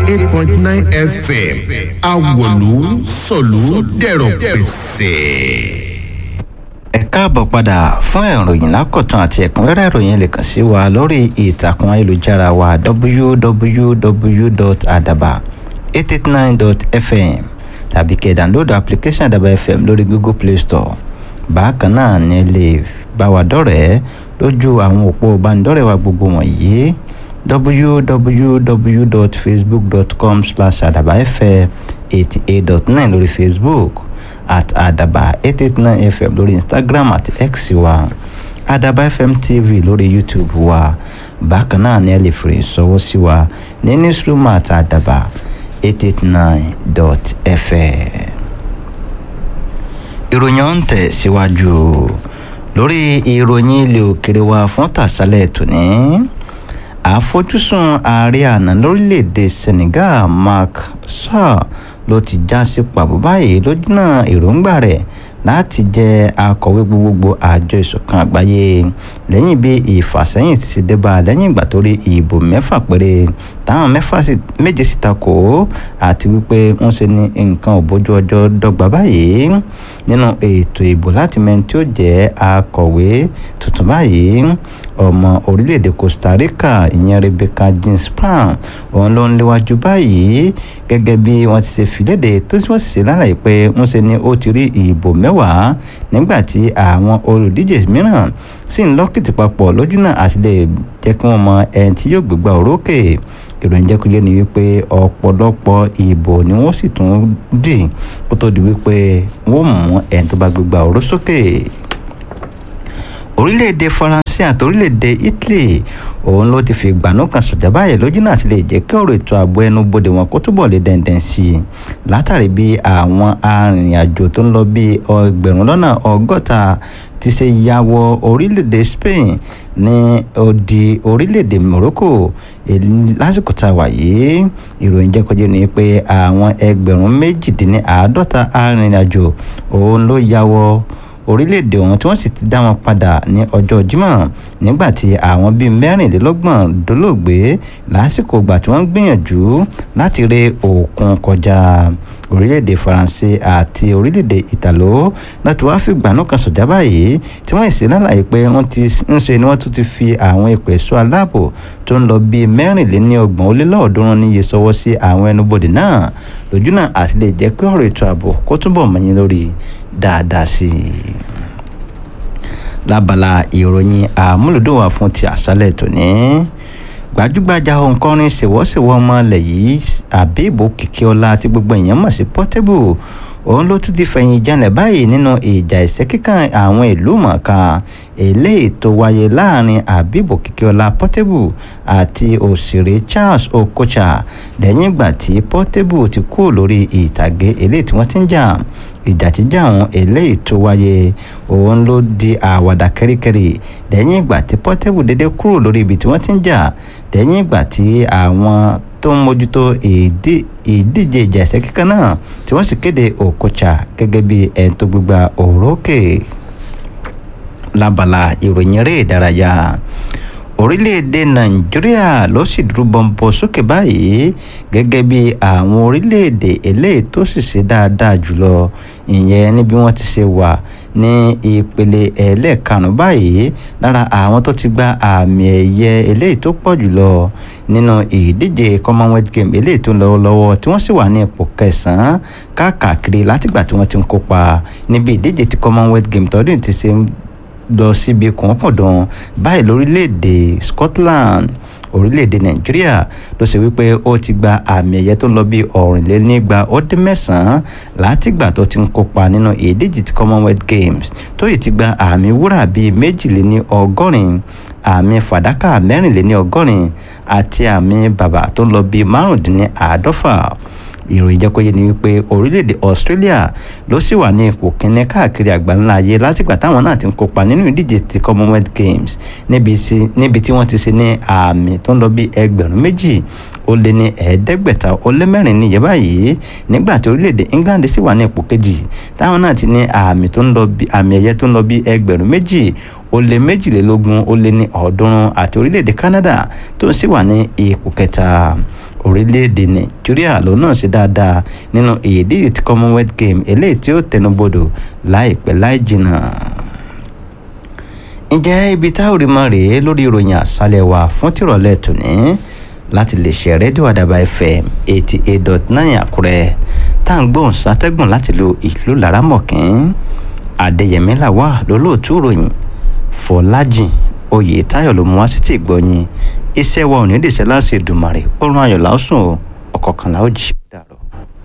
eight point nine fm awolu sọ̀lú dẹ̀rọ̀ pẹ̀sẹ̀ ẹ káàbọ̀ padà fún ìròyìn lákọ̀tún àti ẹ̀kúnrẹ́rẹ́ ìròyìn lè kàn sí wa lórí ìtàkùn ayélujára wa www.adaba889.fm tàbí kẹ́ download application adaba fm lórí google play store bákan náà ni lè bá wa dọ́rẹ̀ẹ́ lójú àwọn òpó ìbánidọ́rẹ̀ẹ́ wa gbogbo wọ̀nyí www.facebook.com slash adabafm eighty eight dot nine lórí facebook at adaba eight eight nine fm lórí instagram àti x wa adaba fm tv lórí youtube wa bákan náà ni ẹ lè fèrè sọwọ́ sí wa ní newsroom at adaba eight eight nine dot fm. ìròyìn ọ̀hún tẹ̀ síwájú lórí ìròyìn ilé òkèrè wa fún tàṣálẹ̀ tòní àfojúsùn ààrẹ àná lórílẹ̀‐èdè senegal Macky Sall ló ti já sí pàbó báyìí lójúnà èròǹgbà rẹ̀ láti jẹ́ akọ̀wé gbogbogbò àjọ ìṣọ̀kan àgbáyé lẹ́yìn bí ìfàsẹ́yìn ti ṣe débà lẹ́yìn ìgbà tó rí ìbò mẹ́fà péré táwọn mẹ́fà méje sì takò àti wípé ń ṣe ní nǹkan ò bójú ọjọ́ dọ́gba báyìí nínú ètò ìbò láti mẹ́ni tí ó jẹ́ akọ̀wé tuntun báyìí ọmọ orílẹ̀-èdè Costa Rica ìyẹn Rebecca Ginspan òun ló ń léwájú báyìí gẹ́gẹ́ bí wọ́n ti ṣe fìlédè tó sì wọ́n sì ṣe lálàyé pé ń ṣe ni ó ti rí ìbò mẹ́wàá nígbà tí àwọn olùdíje mìíràn sì ń lọ́kìtì papọ̀ lójú náà àti lè jẹ́ kí wọ́n mọ ẹni tí yóò gbégbá orókè ìròyìn jẹ́kújẹ́ ni wípé ọ̀pọ̀lọpọ̀ ìbò ni wọ́n sì tún dì kó tó di wípé wọ́n mú ẹni tó bá gbégbá oró sókè orílẹ̀-èdè faransé àti orílẹ̀-èdè italy òun ló ti fi ìgbàanú kan sọ̀jà báyìí lójú náà ti lè jẹ́ kí ọ̀rọ̀ ètò ààbò ẹnu bodè wọn kó túbọ̀ lè dẹ̀ndẹ̀n sí i látàrí bí àwọn arìnrìn-àjò tó ń lọ bí ẹgbẹ̀rún lọ́nà ọgọ́ta ti ṣe ya wọ orílẹ̀-èdè spain ní odi orílẹ̀-èdè morocco lásìkò tá a wà yìí ìròyìn jẹ́ kọjá ni pé àwọn ẹgbẹ̀rún méjìdínláàádọ́ta arìnrìn-àjò òun ló ya wọ orílẹ̀-èdè ọ̀hún tí wọ́n sì ti dá wọn padà ní ọjọ́ Jímọ̀ nígbà tí àwọn bíi mẹ́rìnlélọ́gbọ̀n dolóògbé lásìkò ìgbà tí wọ́n ń gbìyànjú láti ré òkun kọjá orílẹ̀-èdè Faransé àti orílẹ̀-èdè Ìtàló láti wáá fi ìgbàanú kan sọ̀jà báyìí tí wọ́n sì lálàyé pé wọ́n ti ń ṣe ni wọ́n tún ti fi àwọn ìpè ẹ̀ṣọ́ aláàbò tó ń lọ bíi mẹ́rìnléníọgbọ̀n ó lé lọ́ọ̀ọ́dúnrún níye sọwọ́ sí àwọn ẹnubodè náà lójú náà àti lè jẹ́ kí ọ̀rọ̀ ètò ààbò kó túbọ̀ mọ́yìn lórí dáadáa sí i lábala ìròyìn àmúlòdùn wà fún ti àṣálẹ̀ tòní gbajúgbajà òǹkọrin ṣèwọ́ṣèwọ́ ọmọ ilẹ̀ yìí àbíbò kìkíọ́lá tí gbogbo èèyàn mọ̀ sí Portable òun ló tún ti fẹ̀yìn janlẹ̀ báyìí nínú ìjà ìṣẹ́kíkàn àwọn ìlú mọ̀ọ́ká eléyìí tó wáyé láàrin àbíbò kìkíọ́lá Portable àti òṣèré Charles Okocha lẹ́yìn ìgbà tí Portable ti kú lórí ìtàgé eléyìí tí wọ́n ti ń jà ìjàjíjà àwọn eléyìí tó wáyé òun ló di àwàdà kẹ́ríkẹ́rí lẹ́yìn ìgbà tí Portable dédé kúrò lórí ibi tí wọ́n ti ń jà lẹ́yìn ìgbà tí àwọn tó ń mójútó ìdíje ìjà ẹ̀sẹ̀ kíkan náà tí wọ́n sì kéde Okocha gẹ́gẹ́ bí ẹni tó gbégbá òrókè lábala ìròyìn eré ìdárayá orílẹ̀-èdè nàìjíríà ló sì dúró bọ́ńbọ́ sókè báyìí gẹ́gẹ́ bí àwọn orílẹ̀-èdè eléyìí tó sì ṣe dáadáa jùlọ ìyẹn níbi wọ́n ti ṣe wà ní ìpele ẹlẹ́ẹ̀karùn-ún báyìí lára àwọn tó ti gba àmì ẹ̀yẹ eléyìí tó pọ̀ jùlọ nínú ìdíje commonwealth game eléyìí tó ń lọ lọ́wọ́ tí wọ́n sì wà ní ipò kẹsàn-án káàkiri látìgbà tí wọ́n ti ń kópa níbi ìdíje ti commonwealth game tọdún ti ṣe lọ síbi kọ̀ọ̀kọ̀dàn báyìí lórílẹ̀‐èdè Scotland orílẹ̀‐èdè Nàìjíríà ló ṣe wípé ó ti gba àmì ẹ̀yẹ tó ń lọ bí ọ̀rìnlénígba ó dín mẹ́sàn-án látìgbà tó ti ń kópa nínú ìdíje ti Commonwealth Games tó yìí ti gba àmì wúrà bíi méjìléní ọgọ́rin àmì fàdákà mẹ́rìnléní ọgọ́rin àti àmì bàbà tó ń lọ bíi márùndínláàádọ́fà ìròyìn jẹ́ kó yé ni wípé orílẹ̀-èdè Australia ló sì wà ní ipò kínní káàkiri àgbáńlá ayé látìgbà táwọn náà ti ń kópa nínú ìdíje ti Commonwealth Games níbi tí wọ́n ti ṣe ní àmì tó ń lọ bí ẹgbẹ̀rún méjì ó lé ní ẹ̀ẹ́dẹ́gbẹ̀ta ó lé mẹ́rin níye báyìí nígbà tí orílẹ̀-èdè England sì wà ní ipò kejì táwọn náà ti ní àmì tó ń lọ bí àmì ẹ̀yẹ tó ń lọ bí ẹgbẹ̀rún méjì ó lé méjìlélógún ó lé ní ọ̀ọ́dúnrún àti orílẹ̀-èdè Canada tó ń sì wà ní ipò kẹta orílẹ̀-èdè nàìjíríà ló náà ṣe dáadáa nínú ìdíje ti commonwealth game eléyìí tí ó tẹnubodò láìpẹ́ láì jìnnà ǹjẹ́ ibi tá ò rí mọ́ rèé lórí ìròyìn àṣálẹ̀ wa fún tìrọ̀lẹ́ tòní láti lè ṣe rédíò àdàbà fm eighty eight dot nine àkúrẹ́ tá à ń gbóhùn sátẹ́gùn láti lo ìlú laramọ̀kín adéyẹmí làwà lólóòtú ìròyìn fọlájìn oyè táyọ̀ ló mú wá sí ti ìgbọ́yìn iṣẹ́ wa ò ní dìṣẹ́ láti ìdùmàrè ó rán ayọ̀ lásùn ọ̀kọ̀ọ̀kan láòjì.